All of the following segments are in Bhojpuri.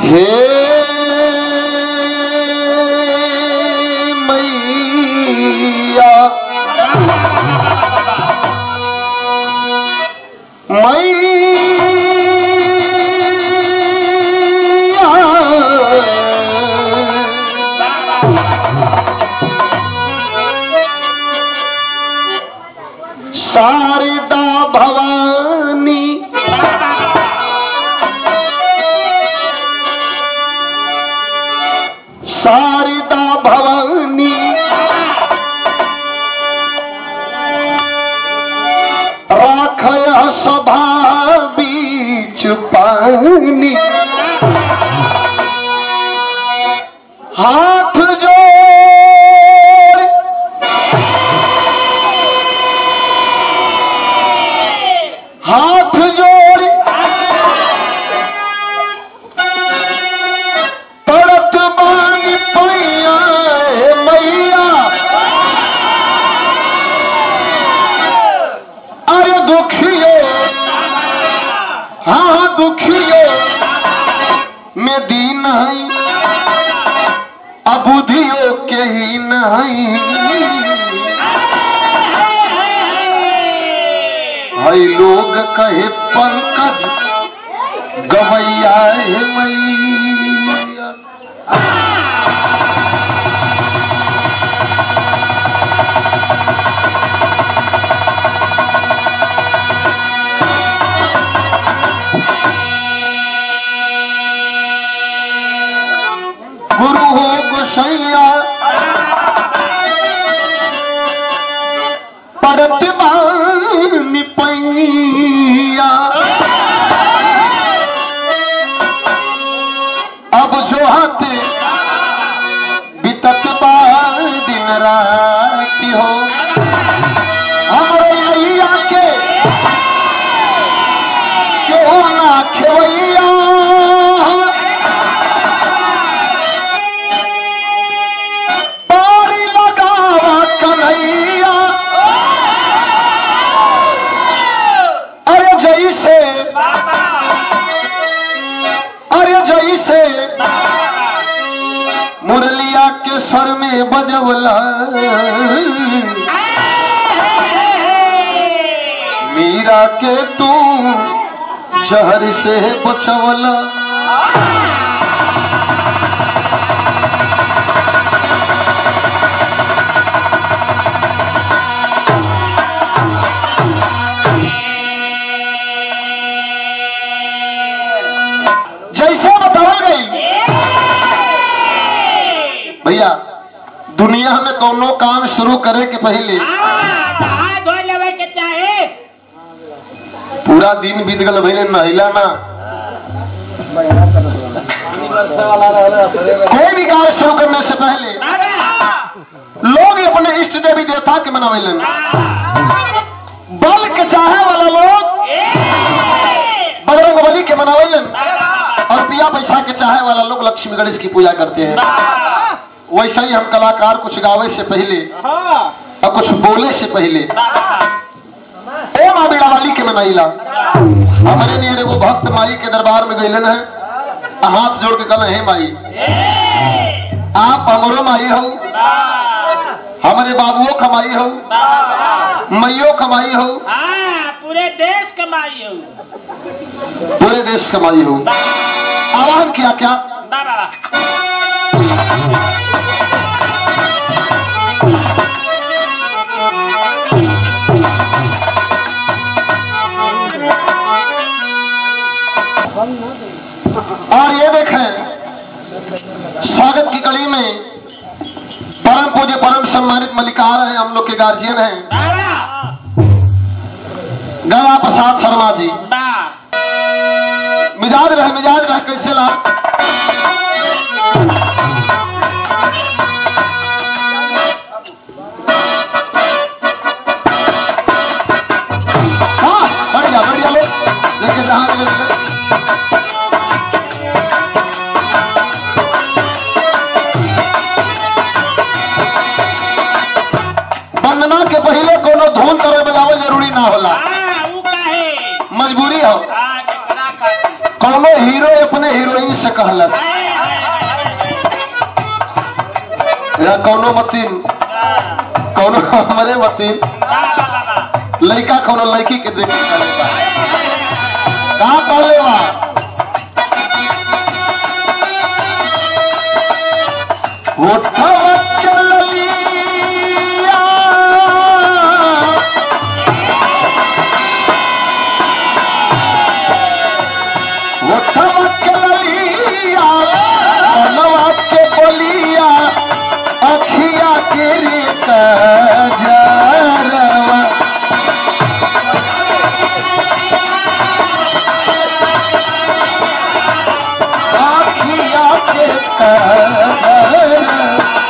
हे मैया मैया शारदा भवानी शारदा भवानी राखय सभा बीच पानी हाथ जोड़ हाथ जोड़ पड़त बानी पैया हे मैया अरे दुखियो हाँ दुखियो में दी नहीं अबुधियो के ही नहीं हई लोग कहे पंकज गवैया हे मैया गुरु हो गोसैया पड़त बानी पैया अब जो हाथ बितत बा दिन राती हो हमरे नैया के केहू ना खेवैया पारी लगावा कन्हैया अरे जैसे अरे जैसे मुरलिया के स्वर में बजवला मीरा के तू जहर से बचवला जैसे बतावल गई भैया दुनिया में कोनो काम शुरू करे के पहले हाथ धो लेवे के चाहे पूरा दिन बीत गल भैले नहिला ना कोई भी कार्य शुरू करने से पहले लोग अपने इष्ट देवी देवता के मनावेलन बल के चाहे वाला लोग बजरंग बली के मनावेलन और पिया पैसा के चाहे वाला लोग लक्ष्मी गणेश की पूजा करते हैं वैसे ही हम कलाकार कुछ गावे से पहले और कुछ बोले से पहले ओ माँ बीड़ा वाली के मनाइला हमारे नियर एगो भक्त माई के दरबार में गईलन है आ हाथ जोड़ के कहले हे माई आप हमरो माई हो हमारे बाबुओ कमाई हो मैयो कमाई हो हाँ पूरे देश कमाई हो पूरे देश कमाई हो आह्वान किया क्या बाबा और ये देखें स्वागत की कड़ी में परम पूज्य परम सम्मानित मलिकार हैं हम लोग के गार्जियन हैं बाबा गला प्रसाद शर्मा जी बा मिजाज रहे मिजाज रहे कैसे ला हाँ बढ़िया बढ़िया लो लेके जहाँ मिले मिले वंदना के पहले कोनो धुन करे बजावल जरूरी ना होला हाँ वो काहे मजबूरी हो हाँ कलाकार कौनो हीरो अपने हीरोइन से कहलस या कौनो मतीन कौनो हमारे मतीन लड़का कौनो लड़की के देख के कहले बा का कहले बा उठवा के ललिया उठवा के ललिया मनवा के बोलिया अखिया के रे कजरवा अखिया के कजरवा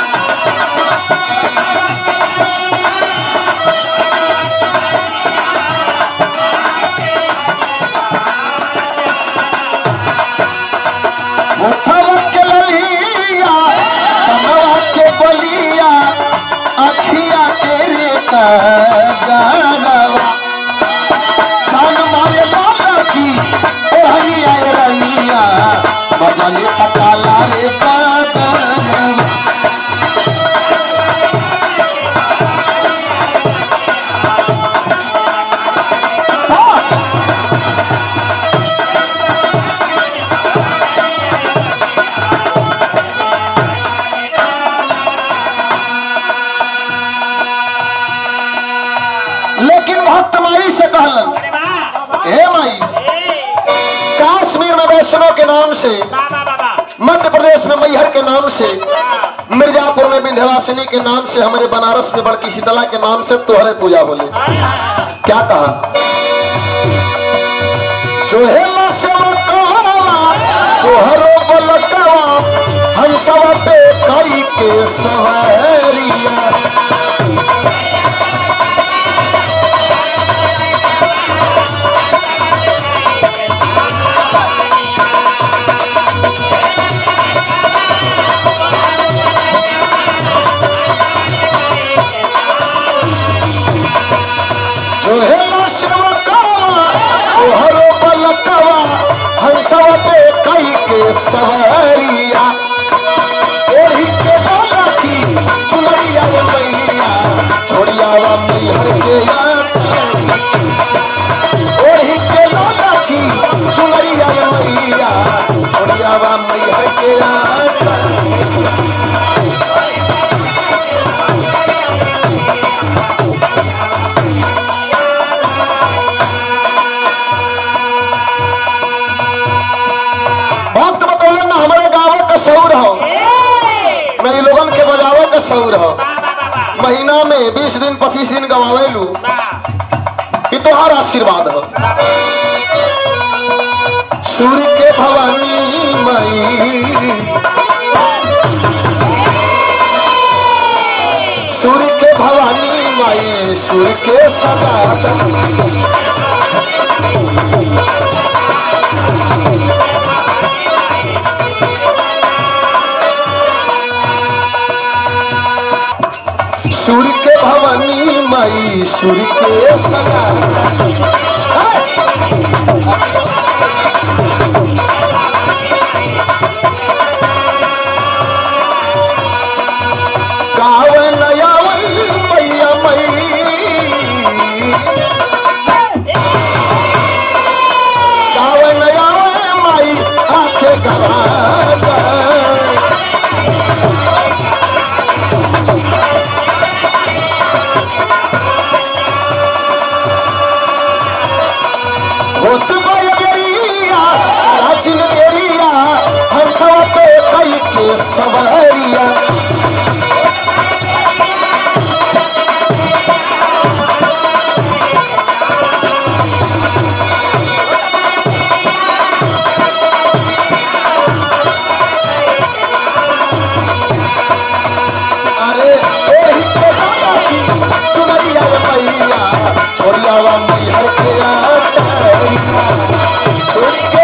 उठवा के ललिया कनवा के बलिया अखिया के रे कजरवा कान मारे लाला की ओहनी आए रलिया बजले पकाला रे बदनवा लेकिन भक्त माई से कहलन हे माई कश्मीर में वैष्णव के नाम से मध्य प्रदेश में मैहर के नाम से मिर्जापुर में विंध्यवासिनी के नाम से हमारे बनारस में बड़की शीतला के नाम से तोहरे पूजा बोले क्या कहा सोहेला सेवकवा, तोहरो बलकवा, हंसवा पे कई के सवारिया जोहेला सेवकवा, तोहरो बलकवा, हंसवा पे कई के सवारिया एही के बोला की चुनरिया रे मैया छोड़ियावा मैहर के यात्रा ओही के बोला की चुनरिया रे मैया छोड़ियावा मैहर के यात्रा भक्त बतौले ना हमारे गाँव का सौर हो मेरी लोगन के बजावे का सौर हो महीना में बीस दिन पच्चीस दिन गवावेलू कि तोहार आशीर्वाद हो सूर्य के भवानी मई सूर्य के भवानी माई सूर्य के सदा सूर्य के भवानी माई सूर्य के सदा गावन यावन मैया मई गावन यावन माई आखे गवा होत माया बेरिया राजिन बेरिया हम सब पे कई के सवारिया अरे एही के दादा की चुनरिया रे मैया छोड़ियावा मैहर के आटा छोड़ के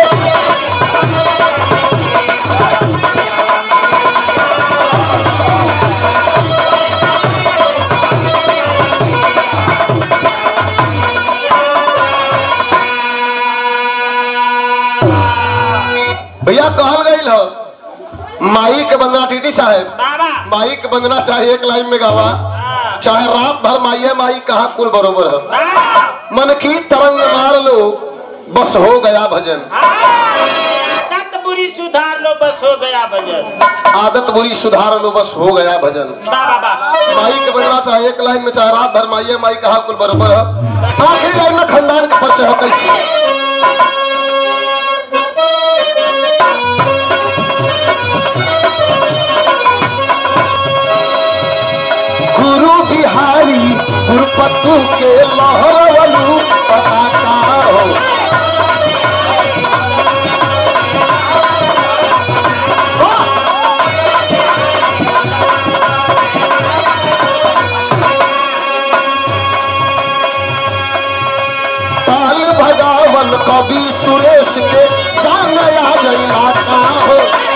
भैया कहल गई हो माई के बंदना टीटी साहब बाबा माई के बंदना चाहे एक लाइन में गावा हाँ। चाहे रात भर माइये माई कहा कुल बरोबर है हाँ। मन की तरंग मार लो बस हो गया भजन तत बुरी सुधार लो बस हो गया भजन आदत बुरी सुधार लो बस हो गया भजन बाबा बा माई के बंदना चाहे एक लाइन में चाहे रात भर माइये माई कहा कुल बरोबर है आखिरी लाइन में खानदान का परिचय हो कैसे गुरु बिहारी गुरुपतु के लहरवलू पताका हो पाल भगावन कवि सुरेश के जान आ गई हो